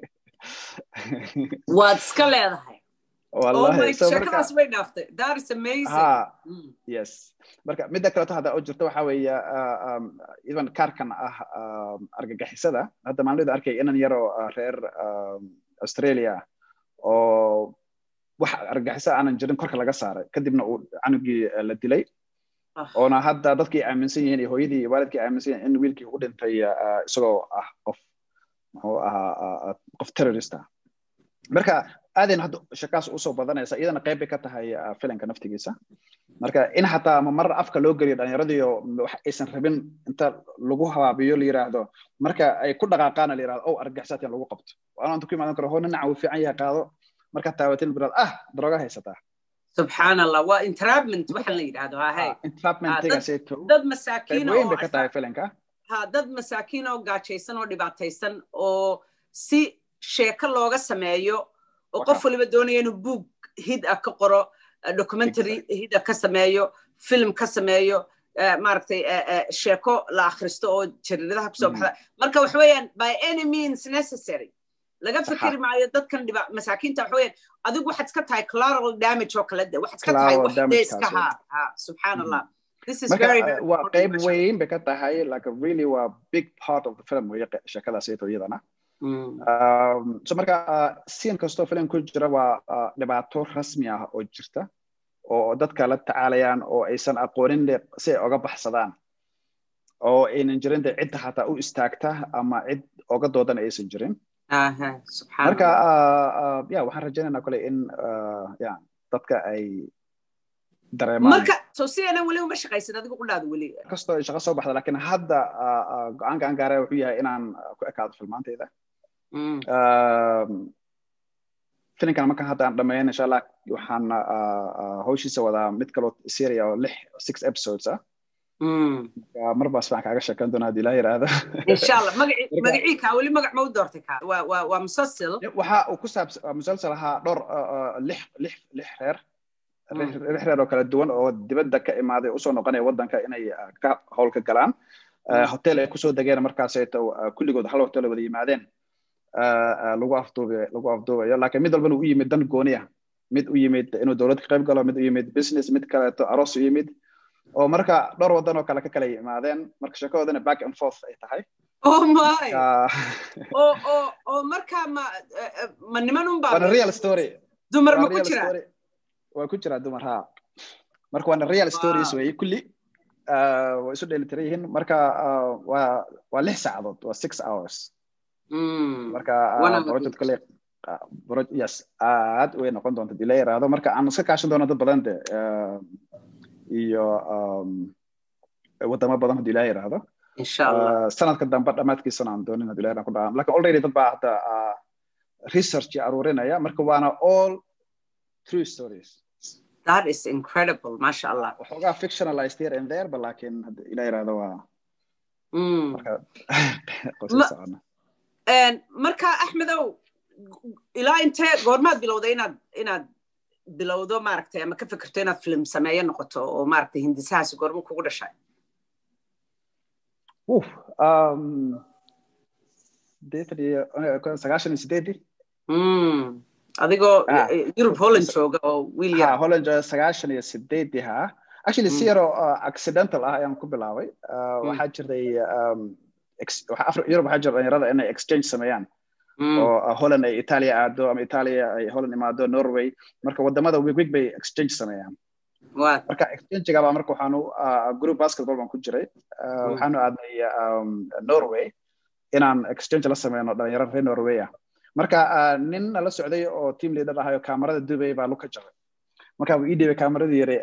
waad iska leedahay wallahi shakadaas way dhaaftay that is amazing ha yes marka midda kaleeto hadda oo jirto waxa weeye even kaarkan ah argagixisada hadda maalmada arkay inan yaroo reer australia oo wax argagixisa aanan jirin korka laga saaray kadibna uu canugii la dilay oona hadda dadkii aaminsan yihiin iyo hooyadii iyo waalidkii aaminsan yihiin in wiilkii u dhintay isagoo ah qof muxuu ahaa qof terrorist ah marka aadayna hadda shakaas usoo badanaysa iyadana qayb bay ka tahay filanka naftigiisa marka in xataa ama mar afka loo geliyo dhallinyaradiyo wax aysan rabin inta lagu habaabiyo la yiraahdo marka ay ku dhaqaaqaana la yirahdo ow argagaxsaadkan lagu qabto waana inta ku imaadan karo hoo ninaca uu fiican yahay qaado marka taawatin biraad ah darooga haysataa subxaan allah waa entrapment waxa la yidhahdo hahay entrapmentigaseeto dad masaakiin weyn bay ka tahay filanka ha dad masaakiin oo gaajaysan oo dhibaataysan oo si sheeko looga sameeyo oo qof waliba doonaya inuu buug hid ah ka qoro documentary hid ah ka sameeyo film ka sameeyo maaragtay sheeko la akhristo oo jariiradaha kusoo baxda marka waxa weeyaan by any means necessary laga fikiri maayo dadkan dhiba masaakiinta waxa weeyaan adigu waxaad iska tahay collateral damage oo kale de waxaad iska tahay wax dee iska ha ha subxaan allah this is very very waa qayb weyn bay ka tahay like really waa big part of the film weeye sheekadaasayto iyadana so marka siin kastoo filim ku jira waa dhibaato rasmi ah oo jirta oo dadka la tacaalayaan oo aysan aqoonin si ay oga baxsadaan oo aynan jirin de cidda xataa u istaagta ama cid oga doodan aysan jirin marka ya waxaan rajaynaynaa kole in ya dadka ay dareemaan marka so si aanan weli uma shaqaysan adigu qudhaada weli kastoo ay shaqo soo baxda lakin hadda go-aanka aan gaaraya wuxuu yahay inaan ku ekaado filmaantayda filinkan markan hadda aan dhameeyan insha allah waxaan hawshiisa wadaa mid kaloo seria oo lix six episodes ah mar baas baan kaaga sheekan doonaa hadii ilaa yiraahdo insha allah magacii kaa weli magac ma u doortay kaa waa waa musalsil waxa uu ku saabsan musalsal ahaa dhowr lix lix lix reer lix reer oo kala duwan oo dibadda ka imaaday usoo noqonaya waddanka inay ka howlka galaan hotel ay kusoo degeen markaasayto kulligood hal hotel wada yimaadeen lagu afduubayo lagu afduubayo laakiin mid walbana u yimid dan gooniya mid u yimid inuu dowlad ka qayb galo mid u yimid business mid kaleeto aroos u yimid oo marka dhowr waddan oo kale ka kala yimaadeen marka sheekadoodana back and forth ay tahay oh my oo oo oo marka ma ma niman un baa waana real story dumar ma ku jira waa ku jira dumar ha marka waana real stories weeye kulli way isu dheelitiran yihiin marka waa waa lix saacadood waa six hours marka project kale yes aad way noqon doonta dii la yaraado marka aan iska kaashan doono dad badan de iyo wadamo badan hadii la yiraahdo sanadka dambe dhammaadkiisana aan doonin hadii la yaraado ku dhaca lakin already dad baa hadda research aruurinaya marka waana all true stories that is incredible masha allah waxoogaa fictionalized here and there ba laakiin ila yiraahdo waa marka qorshe socona marka axmedow ilaa intee goormaad bilowday inaad inaad bilowdo maaragtay ama ka fikirto inaad film sameeyo noqoto oo maaragtay hindisahaasi goormo kugu dhashay sagaashan iyo sideedii adigoo yurub holland jooga oo wiil yar holland sagaashan iyo sideedii ha actually si yaroo accidental ah ayaan ku bilaabay waxaa jirtay yurub waxaa jira dhalinyarada inay exchange sameeyaan oo holland ay italia aado ama italia ay holland imaado norway marka wadamada wigwig bay exchange sameeyaan marka exchangiga baa marka waxaanu group basketball baan ku jiray waxaanu aadnay norway inaan exchange la sameyno dhalinyaro reer norway ah marka nin la socday oo team leader ahayo kaamarada dubay baa luka jabay marka uu ii dhibay kaamarada yare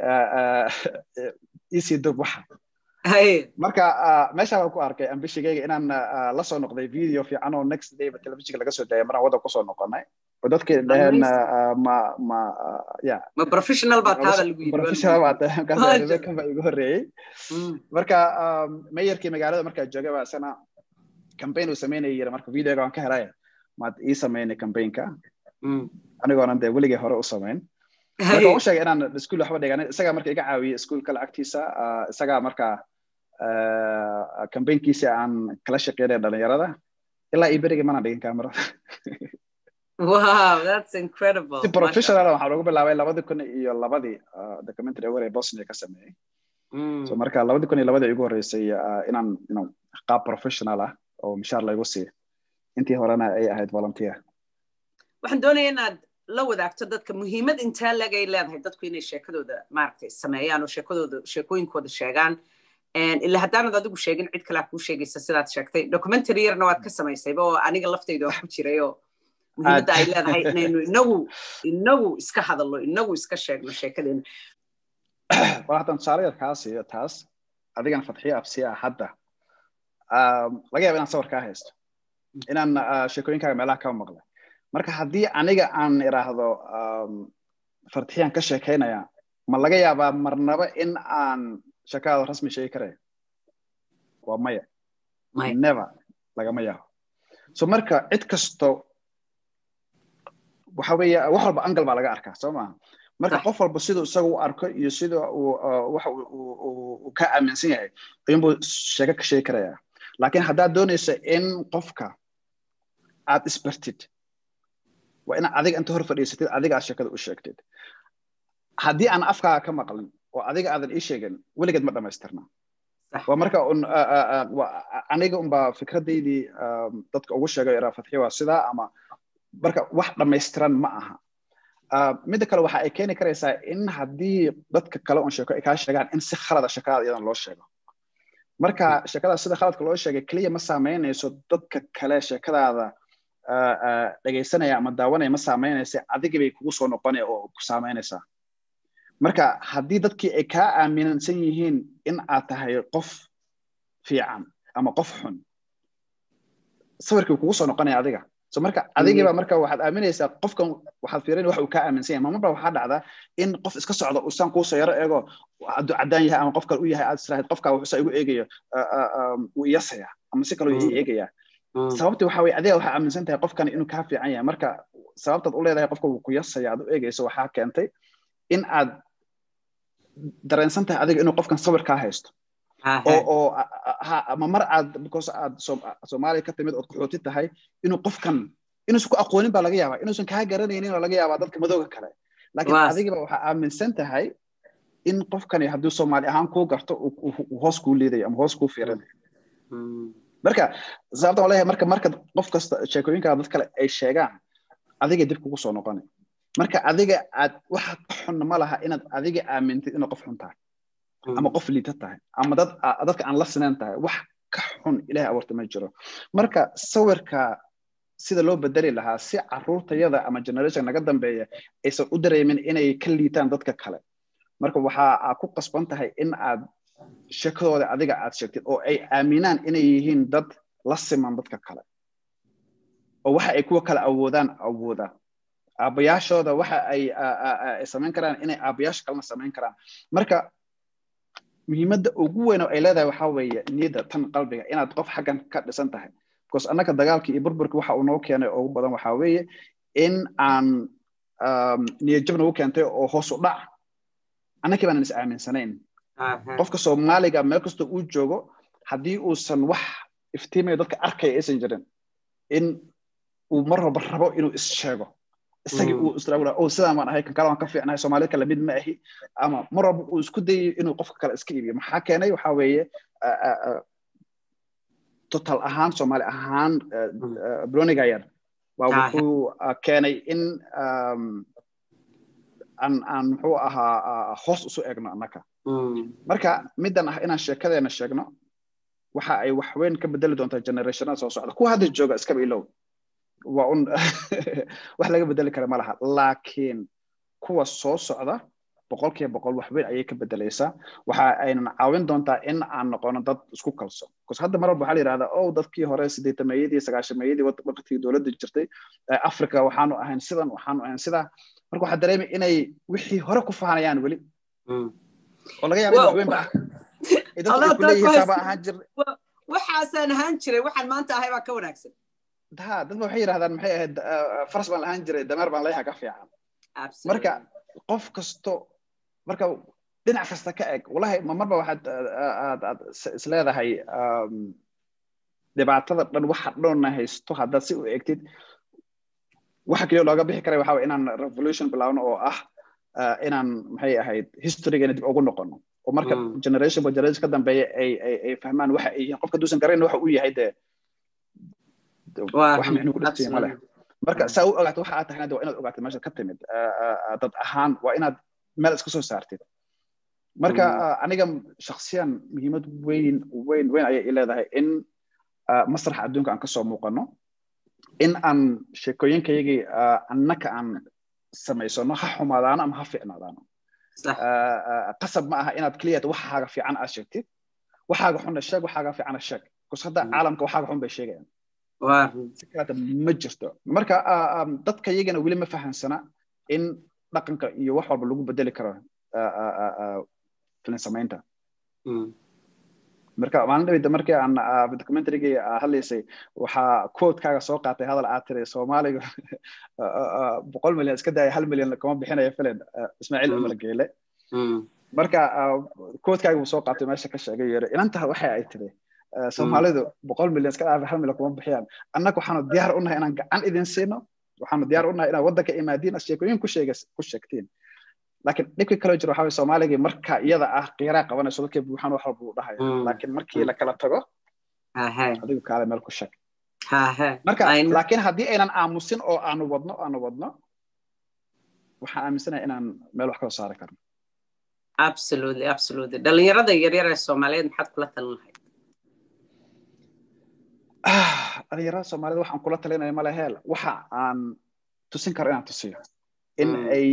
isii dub waxa marka meesha baan ku arkay ambishigayga inaan la soo noqday video fiican oo next day ba telefishinka laga soo daayay maraan waddan kusoo noqonay oo dadkii dhaheen ma ma ya ma professional baa taada lagu yiri professional baa taada markaas kan baa igu horreeyey marka mayorkii magaalada markaa joogay baa isana campaign uu sameynaya yiri marka videoga waan ka helay maad ii sameynay campaignka anigoonan dee weligay hore u samayn marka u sheegay inaan iskuul waxba dhiganin isagaa marka iga caawiyey iskuulka lacagtiisa isagaa marka campaignkiisi aan kala shaqeynaya dhalinyarada ilaa ii berigii manaan dhigin kamerada wow that's incredible si professional waxaan ugu bilaabay labadi kun iyo labadii documentary aware ee bosnia ka sameeyey so marka labadi kun iyo labadii igu horreysay inaan inaan qaab professional ah oo mishaar laygu siiyo intii horena ay ahayd volunteer waxaan doonaya inaad la wadaagto dadka muhiimad intee legay leedahay dadku inay sheekadooda maaragtay sameeyaan oo sheekadooda sheekooyinkooda sheegaan ilaa haddaanad adigu sheegin cid kalea kuu sheegaysa sidaad sheegtay documentary yarna waad ka samaysayba oo aniga laftayda waa ku jiray oo muhiimadda ay leedahay inaynu inagu inagu iska hadalno inagu iska sheegno sheekadeena war haddaan tusaale yar kaa siiyo taas adigana fadxiyo absiya hadda laga yaaba inaan sawir kaa haysto inaan sheekooyinkaaga meelaha ka maqlay marka haddii aniga aan iraahdo fadxiyaan ka sheekaynaya ma laga yaabaa marnaba in aan sheekadaada rasmi sheegi karaya waa maya never lagama yaabo so marka cid kasto waxa weeye wax walba angal baa laga arkaa soo maaha marka qof walba siduu isaga u arko iyo sida uu waxa uu ka aaminsan yahay ayuunbuu sheeko ka sheegi karaya laakiin haddaad doonayso in qofka aad isbartid waa inaad adiga inta hor fadhiisatid adiga aad sheekada u sheegtid haddii aan afkaaga ka maqlin oo adiga aadan ii sheegin weligeed ma dhamaystirna waa marka un aniga unbaa fikradaydii dadka ugu sheegay iraa fatxi waa sidaa ama marka wax dhammaystiran ma aha midda kale waxa ay keeni karaysaa in haddii dadka kale un sheeko ay kaa sheegaan in si khalada sheekadaada iyadan loo sheego marka sheekadaas sida khaladka loo sheegay keliya ma saameynayso dadka kale sheekadaada dhegaysanaya ama daawanaya ma saameynaysa adigii bay kugu soo noqonaya oo ku saameynaysaa marka haddii dadkii ay kaa aaminsan yihiin in aad tahay qof fiican ama qof xun sawirkii kugu soo noqonaya adiga so marka adigiiba marka waxaad aaminaysaa qofkan waxaad fiirin wax uu kaa aaminsan yahay mamaba waxaa dhacdaa in qof iska socdo usaan kuusoo yaro eego hadduu caddaan yahay ama qof kale u yahay aad israahid qofkaa wuxuusa igu eegayo wuu iyasaya ama si kaloo ii eegaya sababti waxa weye adiga waxaa aaminsan tahay qofkan inuu kaa fiican yahay marka sababtaad u leedahay qofka wuu ku yasaya aad u eegayso waxaa keentay in aad dareensan tahay adiga inuu qofkan sawir kaa haysto oo oo ama mar aad because aad soomaaliya ka timid ood qaxooti tahay inuu qofkan inuusan ku aqoonin baa laga yaabaa inuusan kaa garanaynin oo laga yaabaa dadka madooga kale laakiin adigiba waxaa aaminsan tahay in qofkani hadduu soomaali ahaan kuu garto uu hoos kuu liidayo ama hoos kuu fiirinayo marka sababta waan leeyahay marka marka qof kasta sheekooyinkaa dad kale ay sheegaan adiga dib kugu soo noqonay marka adiga aad waxa ka xun ma laha inaad adiga aamintid inaad qof xun tahay ama qof liita tahay ama dad dadka aan la sinayn tahay wax ka xun ilahay abuurta ma jiro marka sawirka sida loo bedeli lahaa si caruurtayada ama generation naga dambeeya aysan u dareemin inay ka liitaan dadka kale marka waxaa ku qasban tahay in aad sheekadooda adiga aad sheegtid oo ay aaminaan inay yihiin dad la siman dadka kale oo waxa ay kuwa kale awoodaan awoodaan aabayaashooda waxa ay samayn karaan inay aabayaasha kalena samayn karaan marka muhiimadda ugu weyn oo ay leedahay waxaa weeye niyadda tan qalbiga inaad qof xaggan ka dhisan tahay because annaka dagaalkii iyo burburkii waxa uu noo keenay ugu badan waxaa weeye in aan niyad jab nagu keentay oo hoos u dhac annakii baanan is aaminsanayn qofka soomaaliga meel kastoo uu joogo haddii uusan wax iftiimayo dadka arkaya aysan jirin in uu mar walba rabo inuu is sheego isagii uu israa o sidaan waan ahay kan kale waan ka fiicnahay soomaalida kale mid ma ahi ama mar walba uu isku dayayo inuu qofka kale iska iibiyo maxaa keenay waxaa weeye total ahaan soomaali ahaan broniga yar waa wuxuu keenay in aan aan muxuu ahaa hoos usu egno annaka marka middan ah inaan sheekadeena sheegno waxa ay wax weyn ka bedeli doontaa generationada soo socda kuwa hadda jooga iskaba ilow waa un wax laga bedeli kara ma laha laakiin kuwa soo socda boqolkiiba boqol wax weyn ayay ka bedelaysaa waxa aynan caawin doontaa in aan noqono dad isku kalsoon bcause hadda mar walba waxaa la yidhahdaa o dadkii hore sideetameeyadii sagaashameeyadii waqtigii dowladda jirtay africa waxaanu ahayn sidan waxaanu ahayn sidaa marka waxaa dareemay inay wixii hore ku fahanayaan weli oo laga yaaba in wax weyn ba ah dadku kuleeyihiin saaba ahaan jirnay waxaasaan ahaan jiray waxaan maanta ahay baa ka wanaagsan ha dadba waxay yidhahdaan maxay ahayd faras baan lahaan jiray dameer baan leeyaha ka fiican marka qof kasto marka dhinac kasta ka eg wallahi ma marba waxaad aad aad isleedahay dhibaatada dhan waxa dhanna haysto haddaad si u egtid waxa keliya looga bixi karay waxa inaan revolution bilaawno oo ah inaan maxay ahayd historygeena dib ugu noqono oo marka generation by generation ka dambeeya ay ay ay fahmaan waxa ay yihiin qofka duusan garanayn waxa uu yahay dee wax micnu ku dhigtay ma leh marka saa u ogaato waxa aad tahayna waa inaad ogaato meesha ka timid dad ahaan waa inaad meel iska soo saartid marka aniga shaksiyan muhiimad weyn weyn weyn ayay i leedahay in masraxa adduunka aan kasoo muuqano in aan sheekooyinkayagii annaka aan samaysano ha xumaadaano ama ha fiicnaadaano qasab ma aha inaad keliyat waxaaga fiican aad sheegtid waxaaga xunna sheeg waxaaga fiicana sheeg bcause hadda caalamka waxaaga xun bay sheegayaan si kaleta ma jirto marka dadka iyagana weli ma fahansana in dhaqanka iyo wax walba lagu bedeli karo filin samaynta marka maalin dhaweyda markii aan documentarygii hadlaysay waxaa quotekaaga soo qaatay hadal aad tiri soomaaliga boqol milyan iska daaya hal milyan kama bixinayo filan ismaaciil cumar geele marka quotekaaga buu soo qaatay meesha ka sheegay yiri inanta waxa ay tiri soomaalidu boqol milyan iska dhaafay hal milyan kuma bixiyaan annaga waxaanu diyaar u nahay inaan gacan idin siino waxaanu diyaar u nahay inaad waddanka imaadiin as sheekooyin ku sheega ku sheegtiin laakiin dhibkii kaloo jiro waxaa waye soomaaligii marka iyada ah qiiraa qabanayso dadkii buuxaan wax walba uu dhahaya laakiin markii la kala tago adigu kaale meel ku sheeg marka laakiin haddii aynan aamusin oo aanu wadno aanu wadno waxaan aaminsanahay inaan meel wax kasoo saari karno absolutely absolutely dhalinyarada yaryar ee soomaaliyeed maxaad kula talin lahayd dhalinyarada soomaaliyed waxaan kula talinaya male heel waxa aan tusin karo inaan tusiyo in ay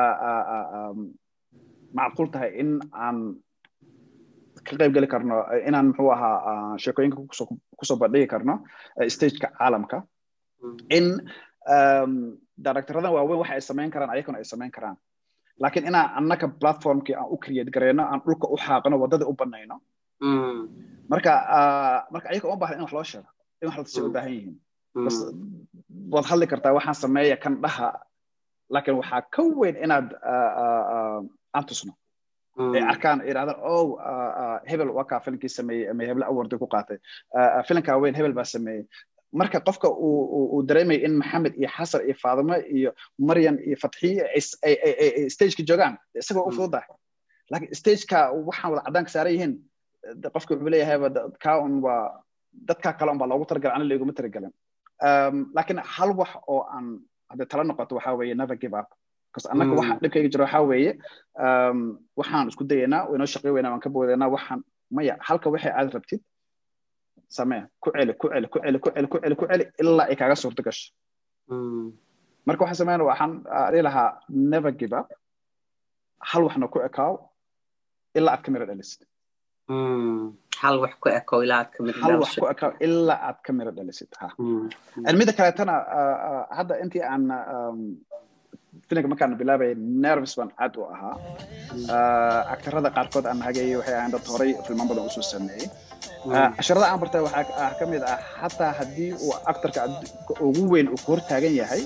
macquul tahay in aan ka qayb geli karno inaan muxuu ahaa sheekooyinka kusoo bandhigi karno stageka caalamka in directoradan waaweyn waxa ay samayn karaan ayakuna ay samayn karaan laakiin inaan annaka platformkii aan u create gareyno aan dhulka u xaaqno waddadii u banayno marka marka ayaga uma baahna in wax loo sheego in wax la tusiyo u baahan yihiin waad hadli kartaa waxaan sameeya kan dhaha laakiin waxaa ka weyn inaad aan tusno ay arkaan yidhahdaan oh hebel waa kaa filinkii sameeyey ama heble awardi ku qaatay filinkaa weyn hebel baa sameeyey marka qofka uu dareemaya in maxamed iyo xasan iyo faadimo iyo maryan iyo fatxiye ay stageka joogaan isagoo u fududahay laakiin stageka waxaan wada caddaanka saaran yihiin qofka wuxuu leeyahay kaa un waa dadkaa kale un baa loogu talagalay ana laiguma talagelin laakiin hal wax oo aan hadday tala noqoto waxaa weeye never give up bcause annaga waxa dhibkayga jiro waxaa weeye waxaan isku dayaynaa waynoo shaqey weynaa waan ka boodaynaa waxaan maya halka wixii aad rabtid samee ku celi ku celi ku celi ku celi ku celi ku celi ilaa ay kaaga suurto gasho marka waxaan sameyn waxaan dhihi lahaa never give up hal waxna ku ekaaw ilaa aad ka miro dhalisid hal wax ku eko ilaa aad ka miro hal wax ku ekaaw ilaa aad ka miro dhalisid ha mida kaleetana hadda intii aan filinka markaan bilaabaya nervous baan aad u ahaa aktarada qaarkood aan hagayay waxay ahayn dad horay filman badan usoo sameeyey casharada aan bartay waxaa ka mid ah xataa haddii uu aktarka ugu weyn uu ku hor taagan yahay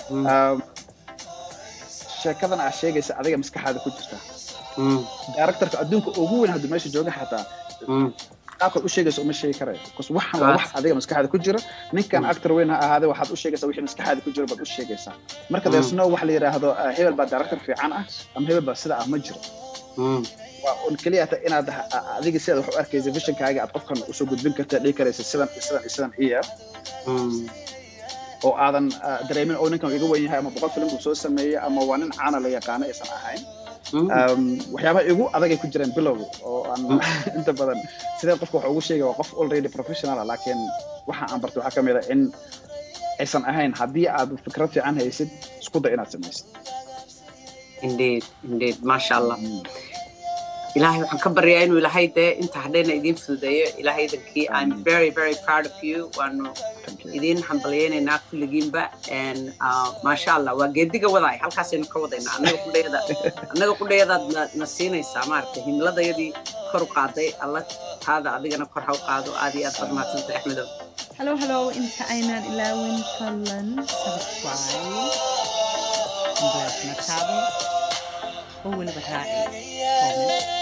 sheekadan aa sheegaysa adiga maskaxaada ku jirta directorka adduunka ugu weyn hadduu meesha jooga xataa qaabkaad u sheegaysa uma sheegi karayo bcause waxan waa wax adiga maskaxaada ku jira ninkan actor weyn ha ahaade waxaad u sheegaysaa wixii maskaxaada ku jira baad u sheegaysaa marka there's no wax la yidhaahdo hebel baa director fiican ah ama hebel baa sida ah ma jiro waa un keliya ta inaad adiga sidaad wax u arkaysa visionkaaga aad qofkan usoo gudbin karta dhihi karaysa sidan sidan sidan iyo oo aadan dareemin oo ninkan iga weyn yahay ama boqol filim buu soo sameeyey ama waa nin caana la yaqaano aysan ahayn waxyaabaha igu adagay ku jireen bilow oo aan inta badan sidee qofka wax ugu sheegay waa qof already professional ah laakiin waxa aan bartay waxaa ka mid a in aysan ahayn haddii aad fikrad fiican haysid isku day inaad samaysid indeed indeed maasha allah ilaahay waxaan ka baryaa inuu ilaahay dee inta hadhayna idiin fududeeyo ilaahay idankii i'm very very proud of you waanu idiin hambalyaynaynaa kulligiinba maasha allah waa geediga wadaay halkaasaynu ka wadaynaa annaga qudhayada annaga qudhayadaad na siinaysaa maaragtay himladayadii kor u qaaday alla taada adigana kor ha u qaado aad iyo aad baad mahadsantay axmedow hello hello inta aynaan ilaawin fadlan subscribe black matado oo weliba raaci comment